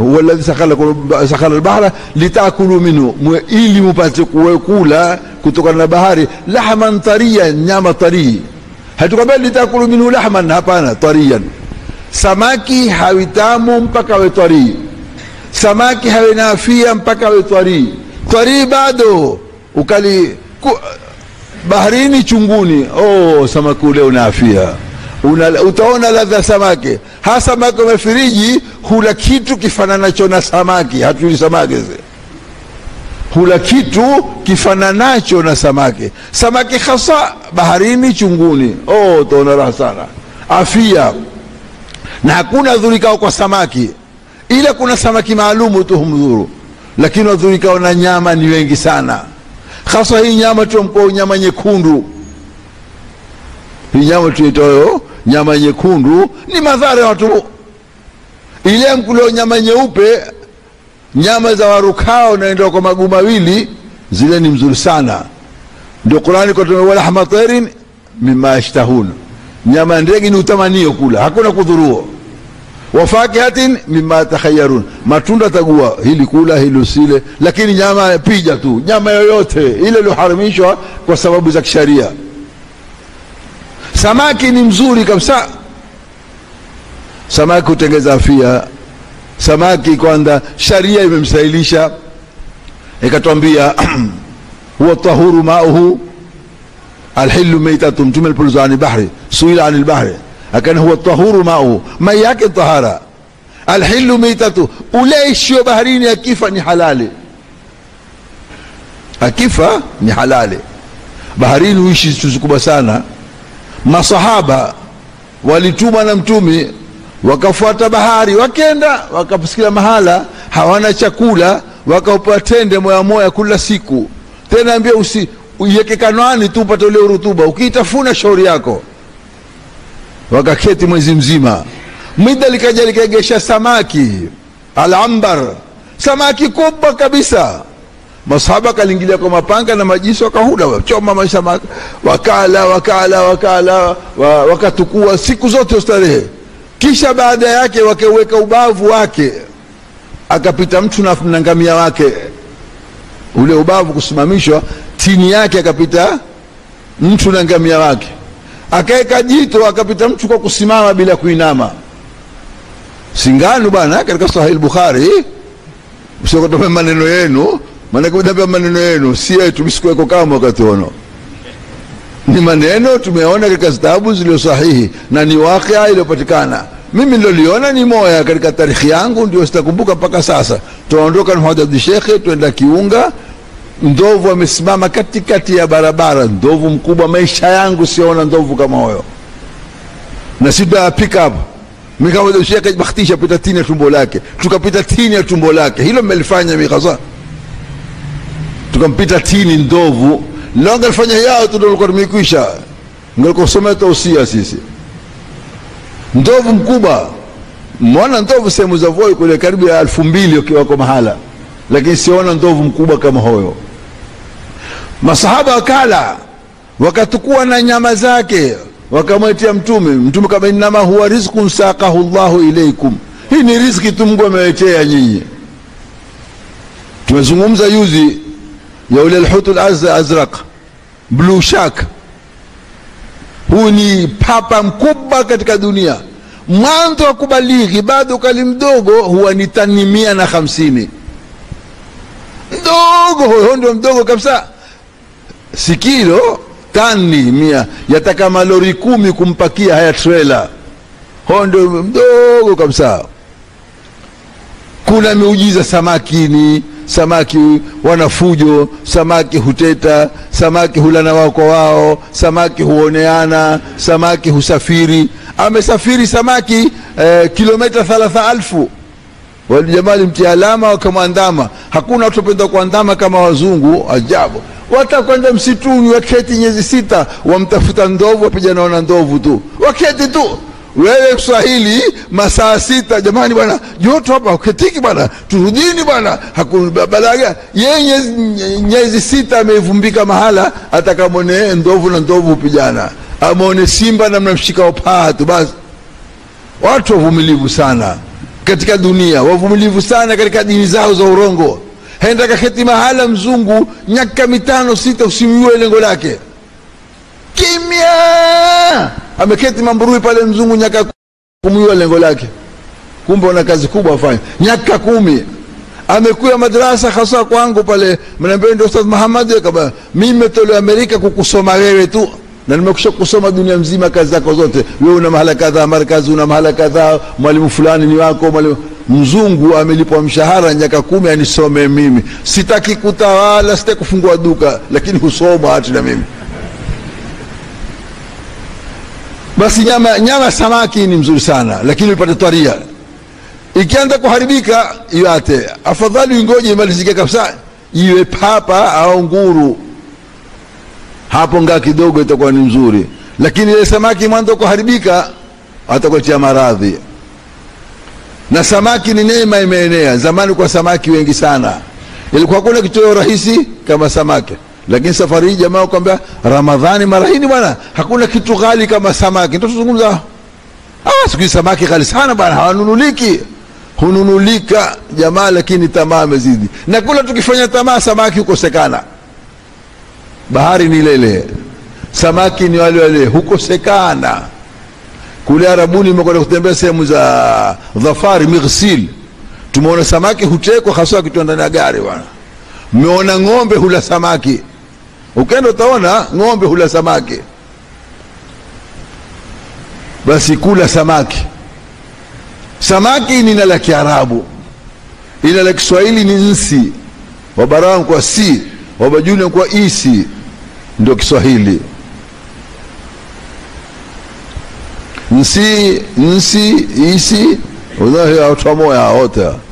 huwa alladhi sakhara albahra litakulu minhu, ili mupate kula kutokana na bahari lahman tariyan, nyama tarii. Hatukwambia litakulu minhu lahman, hapana, tariyan. Samaki hawitamu mpaka awe tarii, samaki hawe na afia mpaka awe tarii. Tarii bado ukali ku, baharini chunguni, oh, samaki ule una afia Una, utaona ladha samaki hasa samaki wa firiji hula kitu kifananacho na samaki. Hatuli samaki zi hula kitu kifananacho na samaki. Samaki hasa baharini chunguni, oh, utaona raha sana, afia na hakuna dhurikao kwa samaki, ila kuna samaki maalumu tu humdhuru, lakini wadhurikao na nyama ni wengi sana, hasa hii nyama tuamkua nyama nyekundu, hii nyama tuitayo nyama nyekundu ni madhara ya watu. Ile mkulio nyama nyeupe, nyama za warukao naenda kwa maguu mawili, zile ni mzuri sana. Ndio Qurani kwa walahma tairin mimma yashtahun, nyama ya ndege ni utamanio kula, hakuna kudhuruo. Wafakihatin mimma takhayarun, matunda tagua hili kula hili usile, lakini nyama pija tu, nyama yoyote ile iliyoharamishwa kwa sababu za kisharia Samaki ni mzuri kabisa. Samaki hutengeza afia. Samaki kwanza, sharia imemsahilisha ikatwambia, huwa tahuru mauhu alhilu meitatu. Mtume alipoulizwa ani bahri, suila ani lbahri, akana huwa tahuru mauhu, mai yake tahara. Alhilu meitatu, ule ishio baharini akifa ni halali, akifa ni halali. Baharini huishi siku kubwa sana Masahaba walitumwa na Mtume wakafuata bahari, wakenda wakasikia mahala hawana chakula, wakaupa tende moya moya kula siku. Tena ambia usi uiweke kanwani tu upate ule urutuba, ukiitafuna shauri yako. Wakaketi mwezi mzima, mida likaja likaegesha samaki alambar, samaki kubwa kabisa Masahaba kalingilia kwa mapanga na majisu, wakahula wachoma maisha, wakala wakala wakala wakatukua siku zote ustarehe. Kisha baada yake wakaweka ubavu wake, akapita mtu na ngamia wake, ule ubavu kusimamishwa, tini yake akapita mtu na ngamia wake, akaweka jito, akapita mtu kwa kusimama bila kuinama. Singano bwana, katika Sahih Bukhari, msiokotoa maneno yenu maanake udambia maneno yenu si yetu, misikuweko kama wakati ono, ni maneno tumeona katika zitabu zilizo sahihi na ni wakia iliyopatikana. Mimi niloliona ni moya katika tarikhi yangu, ndio sitakumbuka mpaka sasa. Tunaondoka na Muhammad Abdi Shekhe, twenda Kiunga, ndovu amesimama katikati ya barabara, ndovu mkubwa. Maisha yangu siona ndovu kama huyo, na sida pick up Muhammad Shekhe bakhtisha pita tini ya tumbo lake, tukapita tini ya tumbo lake, hilo mmelifanya mikasa tukampita tini ndovu leo, angalifanya yao tu ndio tumekwisha, ngalikuwa tausia sisi. Ndovu mkubwa, mwana ndovu sehemu za Voi kule karibu ya elfu mbili ukiwako mahala, lakini siona ndovu mkubwa kama huyo. Masahaba wakala wakatukua na nyama zake wakamwetia Mtume. Mtume kama innama huwa rizqun saqahu llahu ilaikum, hii ni riziki tu Mungu amewetea nyinyi. Tumezungumza yuzi ya ule alhutu azraq blue shark. Huu ni papa mkubwa katika dunia. Mwanzo wa kubalighi bado ukali mdogo huwa ni tani mia na hamsini mdogo, huyo ndio mdogo kabisa, si kilo tani mia, yataka malori kumi kumpakia haya trela, huyo ndio mdogo kabisa. Kuna miujiza samakini samaki wana fujo, samaki huteta, samaki hulana wao kwa wao, samaki huoneana, samaki husafiri. Amesafiri samaki eh, kilomita thalatha alfu. Walijamali mtia alama wakamwandama. Hakuna watu wapenda kuandama kama wazungu, ajabu. Watakwenda msituni, waketi nyezi sita, wamtafuta ndovu, wapigana wana ndovu tu, waketi tu wewe Kiswahili masaa sita, jamani bwana, joto hapa uketiki bwana, turudini bwana, hakubalaga yeye nyezi sita amevumbika mahala, atakamwone ndovu na ndovu hupijana, amwone simba na mnamshika upaa tu basi. Watu wavumilivu sana. katika dunia wavumilivu sana katika dini zao za urongo henda kaketi mahala mzungu nyaka mitano sita usimjue lengo lake kimya ameketi mamburui pale mzungu nyaka kumjua lengo lake kumbe una kazi kubwa afanya nyaka kumi amekuya madrasa hasa kwangu pale mnaambia ndio ustadh Muhammad kama mimi nimetolewa Amerika kukusoma wewe tu na nimekusha kusoma dunia mzima kazi zako zote wewe una mahala kadhaa markazi una mahala kadhaa mwalimu fulani ni wako mwalimu mzungu amelipwa mshahara nyaka kumi anisome mimi sitaki kutawala sitaki kufungua duka lakini husoma hati na mimi basi nyama nyama samaki ni mzuri sana lakini upate twaria ikianza kuharibika iwate afadhali ingoje imalizike kabisa iwe papa au nguru hapo ngaa kidogo itakuwa ni mzuri lakini ile samaki mwanzo kuharibika atakuletea maradhi na samaki ni neema imeenea zamani kwa samaki wengi sana ilikuwa hakuna kitoweo rahisi kama samaki lakini safari hii jamaa kwambia ramadhani mara hii bwana hakuna kitu ghali kama samaki ndio tuzungumza ah siku hizi samaki ghali sana bwana hawanunuliki hununulika jamaa lakini tamaa amezidi na kula tukifanya tamaa samaki hukosekana bahari ni lele samaki ni wale wale hukosekana kule arabuni imekwenda kutembea sehemu za dhafari mighsil tumeona samaki hutekwa hasa akitua ndani ya gari bwana mmeona ng'ombe hula samaki ukenda utaona ng'ombe hula samaki basi kula samaki samaki ni na la kiarabu ila la kiswahili ni nsi wabarawa kwa si wabajuni kwa isi ndio kiswahili nsi nsi isi udhahi watu wamoya wote